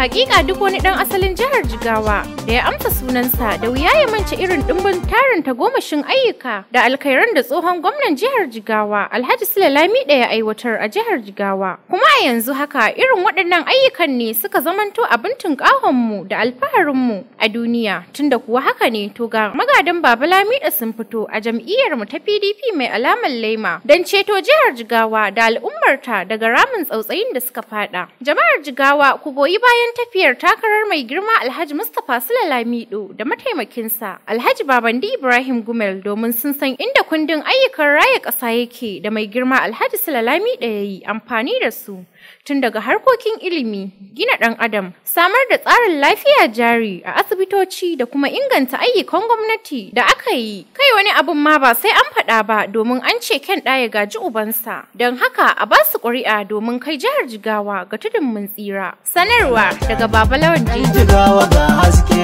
Hakika duk wani dan asalin jihar Jigawa da ya amsa sunansa da wuya ya mance irin dimbin tarin tagomashin ayyuka da alkhairan da tsohon gwamnan jihar Jigawa Alhaji Sule Lamido ya aiwatar a jihar Jigawa. Kuma a yanzu haka irin waɗannan ayyukan ne suka zamanto abin mu da alfaharinmu a duniya tunda kuwa haka ne to ga magadan Baba Lamido sun fito a jam'iyyar mu ta PDP mai alamar laima don ceto jihar Jigawa da al'ummarta daga ramin tsautsayin da suka fada. Jama'ar Jigawa ku goyi bayan tafiyar takarar mai girma Alhaji Mustapha Sule Lamido da mataimakinsa Alhaji Babandi Ibrahim Gumel domin sun san inda kundin ayyukan raya ƙasa yake da mai girma Alhaji Sule Lamido ya yi amfani da su. Tun daga harkokin ilimi, gina ɗan adam, samar da tsarin lafiya jari a asibitoci da kuma inganta ayyukan gwamnati da aka yi. Kai wani abun ma ba sai an faɗa ba domin an ce ken ɗaya gaji ubansa. Don haka a ba su ƙuri'a domin kai jihar Jigawa ga tudun mun tsira. Sanarwa daga Baba Lawan Jigawa ga haske